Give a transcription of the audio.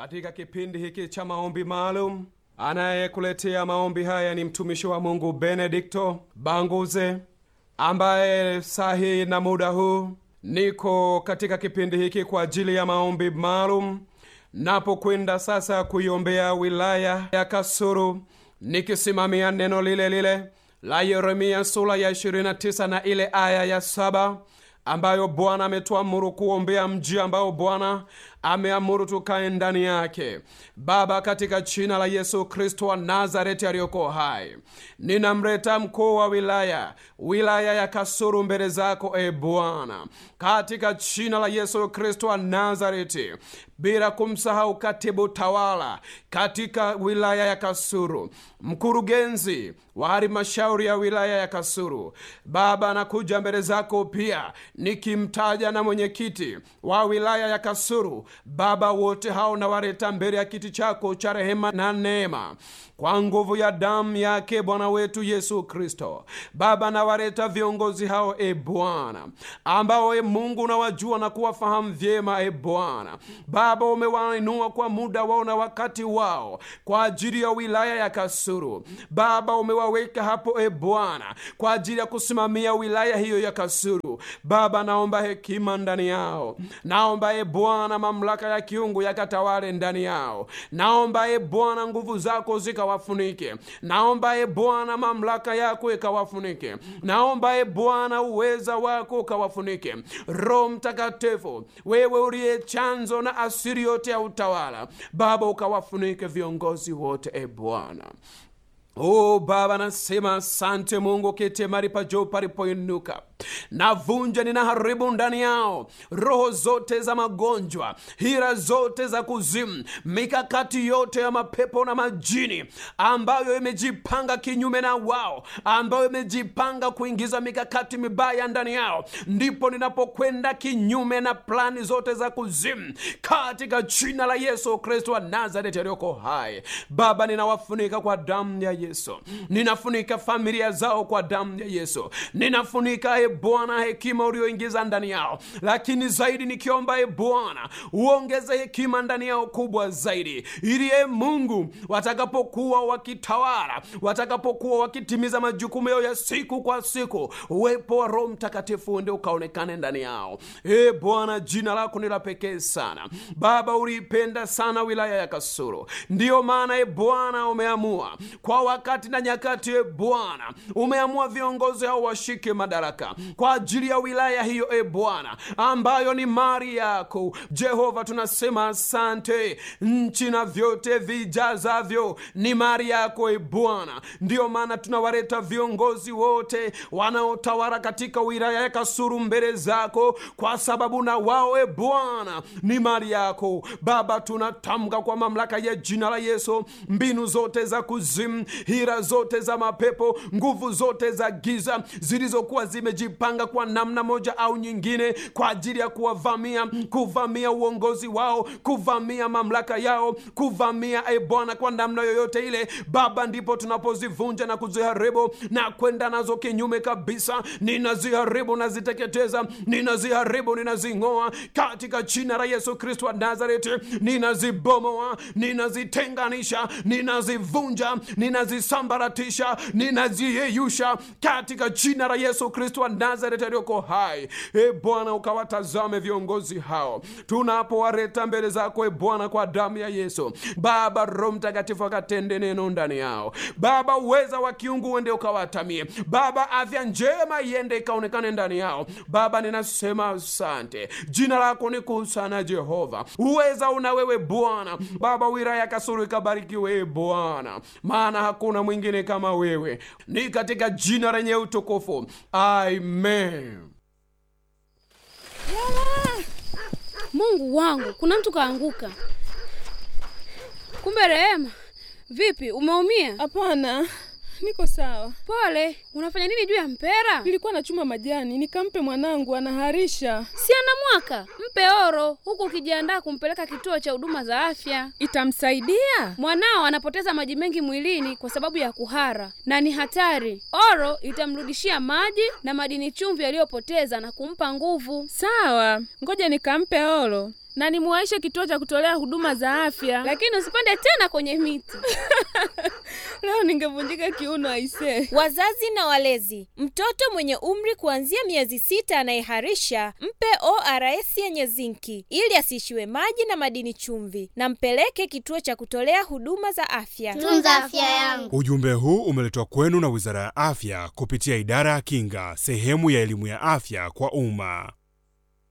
katika kipindi hiki cha maombi maalum. Anayekuletea maombi haya ni mtumishi wa Mungu Benedikto Banguze, ambaye saa hii na muda huu niko katika kipindi hiki kwa ajili ya maombi maalum, napokwenda sasa kuiombea wilaya ya Kasulu, nikisimamia neno lile lile la Yeremia sura ya 29 na ile aya ya saba ambayo Bwana ametuamuru kuombea mji ambao Bwana ameamuru tukae ndani yake. Baba, katika jina la Yesu Kristo wa Nazareti aliyoko hai, ninamleta mkuu wa wilaya wilaya ya Kasulu mbele zako, e Bwana, katika jina la Yesu Kristo wa Nazareti, bila kumsahau katibu tawala katika wilaya ya Kasulu, mkurugenzi wa halmashauri ya wilaya ya Kasulu. Baba, nakuja mbele zako pia nikimtaja na mwenyekiti wa wilaya ya Kasulu. Baba, wote hao nawaleta mbele ya kiti chako cha rehema na neema kwa nguvu ya damu yake Bwana wetu Yesu Kristo. Baba, nawaleta viongozi hao e Bwana, ambao e Mungu unawajua na kuwafahamu vyema e Bwana. Baba, umewainua kwa muda wao na wakati wao kwa ajili ya wilaya ya Kasulu. Baba, umewaweka hapo e Bwana kwa ajili ya kusimamia wilaya hiyo ya Kasulu. Baba, naomba hekima ndani yao, naomba e Bwana mamlaka ya kiungu yakatawale ndani yao, naomba e Bwana nguvu zako zikawafunike, naomba e Bwana mamlaka yako ikawafunike, naomba e Bwana uweza wako ukawafunike. Roho Mtakatifu, wewe uliye chanzo na asiri yote ya utawala, Baba ukawafunike viongozi wote e Bwana. Oh Baba, nasema asante Mungu, kete mari pa juu palipoinuka navunja ninaharibu ndani yao roho zote za magonjwa, hila zote za kuzimu, mikakati yote ya mapepo na majini ambayo imejipanga kinyume na wao, ambayo imejipanga kuingiza mikakati mibaya ndani yao, ndipo ninapokwenda kinyume na plani zote za kuzimu katika jina la Yesu Kristo wa Nazareti aliyoko hai. Baba, ninawafunika kwa damu ya Yesu, ninafunika familia zao kwa damu ya Yesu, ninafunika e Bwana hekima ulioingiza ndani yao, lakini zaidi nikiomba e Bwana uongeze hekima ndani yao kubwa zaidi, ili e Mungu watakapokuwa wakitawala, watakapokuwa wakitimiza majukumu yao ya siku kwa siku, uwepo wa Roho Mtakatifu ndio ukaonekane ndani yao. E Bwana, jina lako ni la pekee sana. Baba, uliipenda sana wilaya ya Kasulu, ndiyo maana e Bwana umeamua kwa wakati na nyakati, e Bwana umeamua viongozi hao washike madaraka kwa ajili ya wilaya hiyo, e Bwana, ambayo ni mali yako Jehova. Tunasema asante. Nchi na vyote vijazavyo ni mali yako, e Bwana. Ndiyo maana tunawaleta viongozi wote wanaotawala katika wilaya ya Kasulu mbele zako, kwa sababu na wao, e Bwana, ni mali yako Baba. Tunatamka kwa mamlaka ya jina la Yesu, mbinu zote za kuzimu, hila zote za mapepo, nguvu zote za giza zilizokuwa zimejipanga kwa namna moja au nyingine kwa ajili ya kuwavamia, kuvamia uongozi wao, kuvamia mamlaka yao, kuvamia e Bwana, kwa namna yoyote ile Baba, ndipo tunapozivunja na kuziharibu na kwenda nazo kinyume kabisa. Ninaziharibu, naziteketeza, ninaziharibu, ninazing'oa katika jina la Yesu Kristo wa Nazareti. Ninazibomoa, ninazitenganisha, ninazivunja, ninazisambaratisha, ninaziyeyusha katika jina la Yesu Kristo wa Nazareti aliyoko hai. E Bwana, ukawatazame viongozi hao tunapowaleta mbele zako, e Bwana, kwa damu ya Yesu. Baba, Roho Mtakatifu akatende neno ndani yao. Baba, uweza wa kiungu uende ukawatamie. Baba, afya njema iende ikaonekane ndani yao. Baba, ninasema asante, jina lako ni kuu sana Jehova. Uweza una wewe Bwana. Baba, wilaya ya Kasulu ikabarikiwe e Bwana, maana hakuna mwingine kama wewe, ni katika jina lenye utukufu Amen. Mungu wangu, kuna mtu kaanguka. Kumbe Rehema, vipi, umeumia? Hapana, niko sawa. Pole. Unafanya nini juu ya mpera? Nilikuwa nachuma majani nikampe mwanangu, anaharisha. Si ana mwaka? Mpe oro, huku ukijiandaa kumpeleka kituo cha huduma za afya. Itamsaidia? Mwanao anapoteza maji mengi mwilini kwa sababu ya kuhara na ni hatari. Oro itamrudishia maji na madini chumvi aliyopoteza na kumpa nguvu. Sawa, ngoja nikampe oro na nimuwaishe kituo cha kutolea huduma za afya. Lakini usipande tena kwenye miti. Leo ningevunjika kiuno aisee. Wazazi na walezi, mtoto mwenye umri kuanzia miezi sita anayeharisha mpe ORS yenye zinki ili asiishiwe maji na madini chumvi, na mpeleke kituo cha kutolea huduma za afya. Tunza afya yangu. Ujumbe huu umeletwa kwenu na Wizara ya Afya kupitia Idara ya Kinga, sehemu ya elimu ya afya kwa umma.